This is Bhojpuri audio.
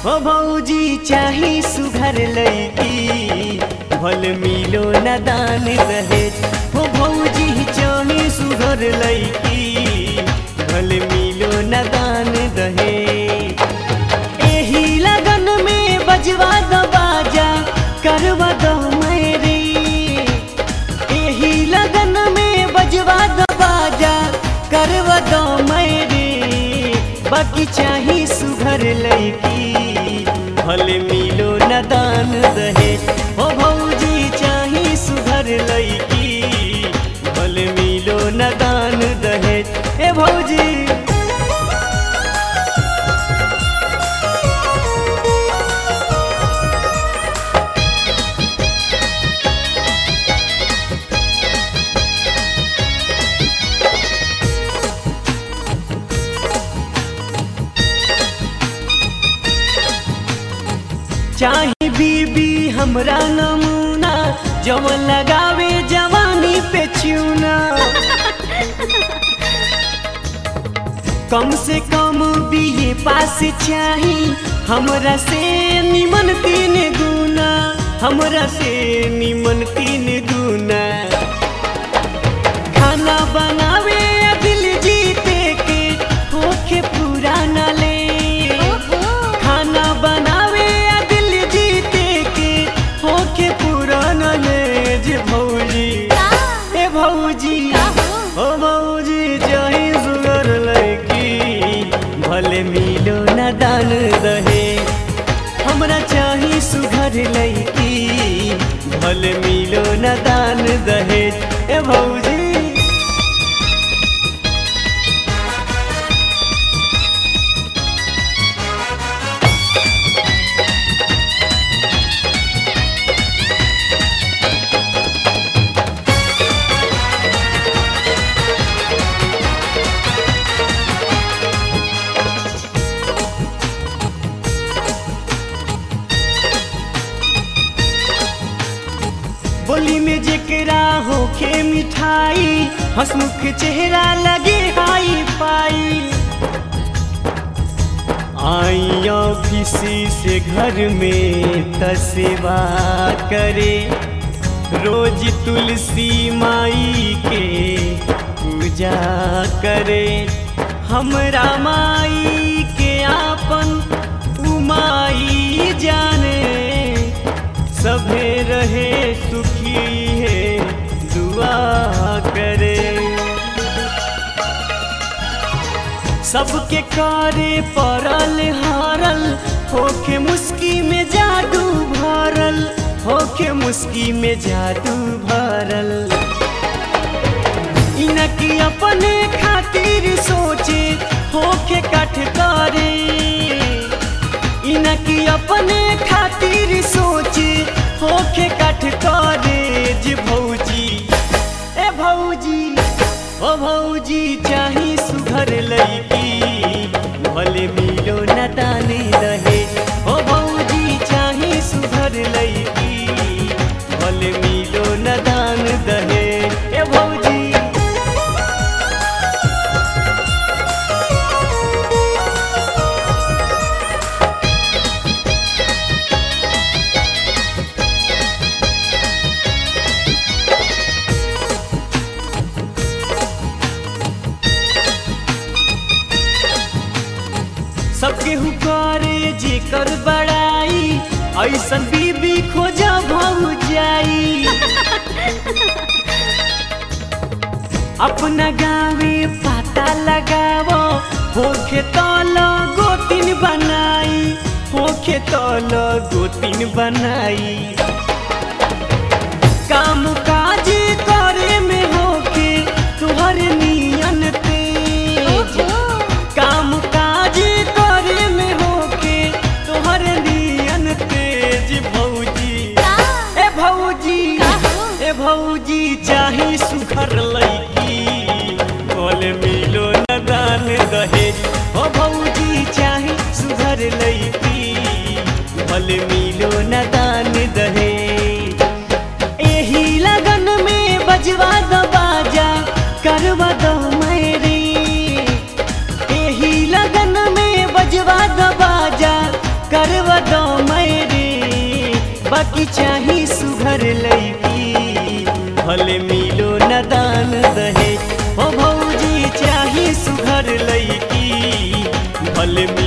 हो भौजी चाही सुघर लैकी भल मिलो न दान रहे हो भौजी चाही सुघर लैकी भल मिलो न दान रहे एही लगन में बजवा दो बाजा करवा दो मेरी एही लगन में बजवा दो बाजा करवा दो मेरी बाकी चाही सुघर लैकी भले मिलो न दान रहे ओ भौजी चाही सुघर लैकी भले मिलो न दान रहे ए भौजी चाही बीबी हमरा नमूना जवन लगावे जवानी पे चूना कम से कम बीए पास चाही हमरा से निमन तीन गुना हमरा से निमन तीन गुना खाना बनावे या दिल जीते के होखे पुराना ले खाना बनावे या दिल जीते के होके पुराना ले जे भौजी ए भौजी ओ भौजी चाहे सुगर लड़की भले मिलो न दान रहे हमरा चाही सुघर लड़की भले मिलो न दान रहे ए भौजी बोली में जेकरा होखे मिठाई हसमुख चेहरा लगे हाई पाई आई ऑफिस से घर में तसेवा करे रोज तुलसी माई के पूजा करे हमरा माई के आपन उमाई जाने सभे रहे सुखी है दुआ करे सबके कारे परल हारल होके मुस्की में जादू भरल होके मुस्की में जादू भरल इनकी अपने खातिर सोचे होके कठ करे इनकी अपने खातिर सोचे होके कठ करे जे भौजी ए भौजी ओ भौजी चाही सुघर लैकी भले मिलो न ताने रहे ओ भौजी चाही सुघर लैकी भले मिलो न दान दहे ए भौजी सबके हुकारे जेकर बड़ाई ऐसन बीबी खोजा भाऊ जाई अपना गावे पता लगावो होखे तल गोतिन बनाई होखे तल गोतिन बनाई काम काज करे में होके तुहर नियन तेज काम काज करे में होके तोहर नियन तेज भौजी ए भौजी ए भौजी चाही सुखर लैकी बोल मिलो न दान दहेज ओ भौजी चाही सुधर लैकी बोल मिलो न दान दहेज एही लगन में बजवा दो बाजा करवा दो मेरी एही लगन में बजवा दो बाजा करवा बाकी चाही सुघर लैकी भले मिलो न दान दहे ओ भौजी चाही सुघर लैकी भले मिलो